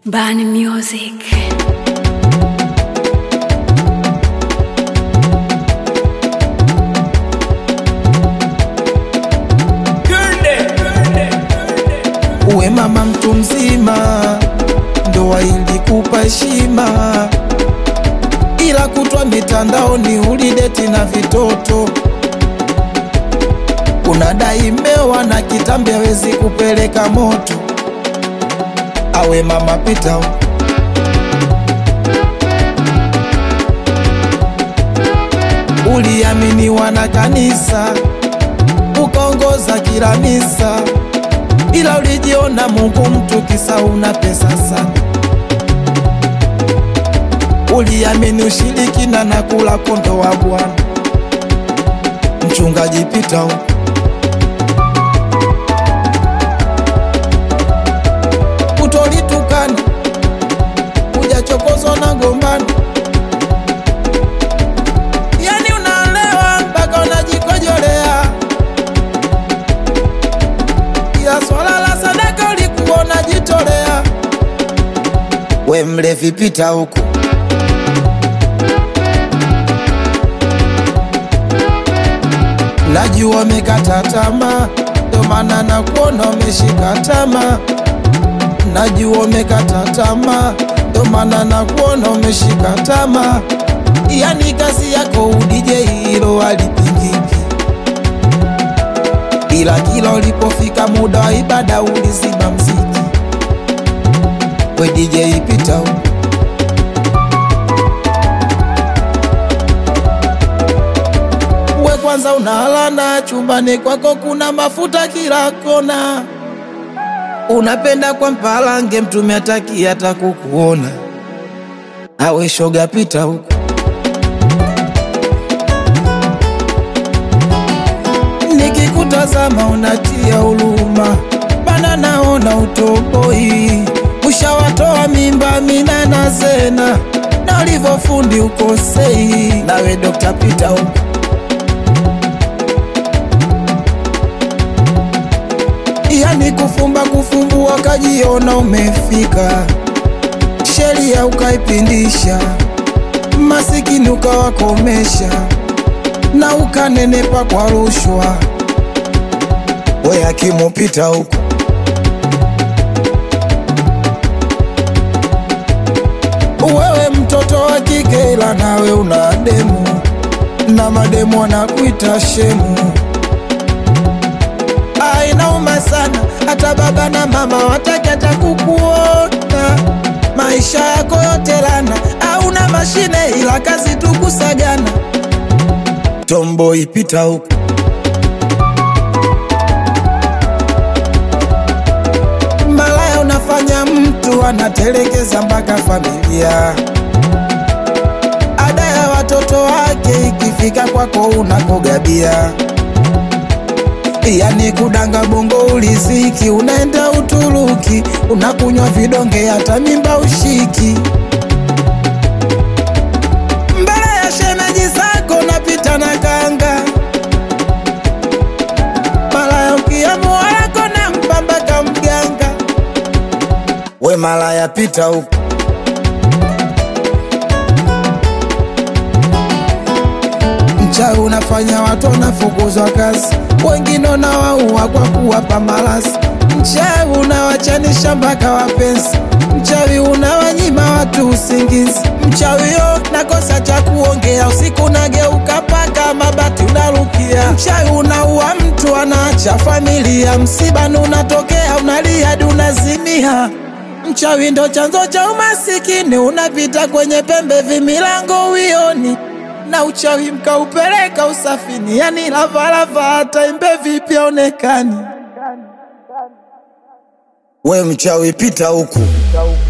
Bani Music. Uwe mama mtu mzima, ndoa ilikupa heshima, ila kutwa mitandaoni ulideti na vitoto. Unadai mewa na kitambi hawezi kupeleka moto. Awe mama pita huko. Uliaminiwa na kanisa, ukaongoza kila misa ila ulijiona Mungu mtu kisa una pesa sana. Uliamini ushirikina na kula kondo wa Bwana. Mchungaji pita huko. Utolitukana ujachokozwa na gombano, yani unaolewa mpaka unajikojolea ila swala la sadaka ulikuwa unajitolea. We mlevi, pita huku. Najua umekata tamaa, ndo maana nakuona umeshika tamaa. Najua umekata tamaa, ndo maana nakuona umeshika tamaa. Yani kazi yako udije, hilo halipingiki ila kila ulipofika muda wa ibada ulizima mziki. We DJ pita huko. We kwanza unalana chumbani kwako kuna mafuta kila kona, unapenda kwa mpalange mtume ataki hata kukuona. Awe shoga pita huko. Nikikutazama unatia huruma, bana naona utoboi, ushawatoa mimba mina na zena, na ulivyofundi ukosei. Nawe Dr. Peter huko yani kufumba kufumbua, kajiona umefika, sheria ukaipindisha, masikini ukawakomesha na ukanenepa kwa rushwa. We hakimu pita huko. Wewe mtoto wa kike, ila nawe una demu na mademu wanakuita shemu. Ah, inauma sana, hata baba na mama wataki hata kukuona. Maisha yako yote lana, hauna mashine ila kazi tu kusagana. Tomboi pita huko. Malaya unafanya mtu anatelekeza mpaka familia. Ada ya watoto wake ikifika kwako unakogabia. Yani kudanga bongo uliziki, unaenda Uturuki, unakunywa vidonge, hata mimba ushiki. Mbele ya shemeji zako napita na kanga, malaya ukiamua wako na mpambaka mganga. We malaya pita huko. Mchawi unafanya watu wanafukuzwa kazi, wengine unawaua kwa kuwapa malasi. Mchawi unawachanisha mpaka wapenzi, mchawi unawanyima watu usingizi. Mchawi yo nakosa cha kuongea, usiku nageuka paka mabati unarukia. Mchawi unaua mtu anaacha familia, msibani unatokea unalia hadi unazimia. Mchawi ndo chanzo cha umasikini, unapita kwenye pembe vimilango uioni na uchawi mkaupeleka usafini, yani lavalava hata imbe vipi aonekani. We mchawi pita huku.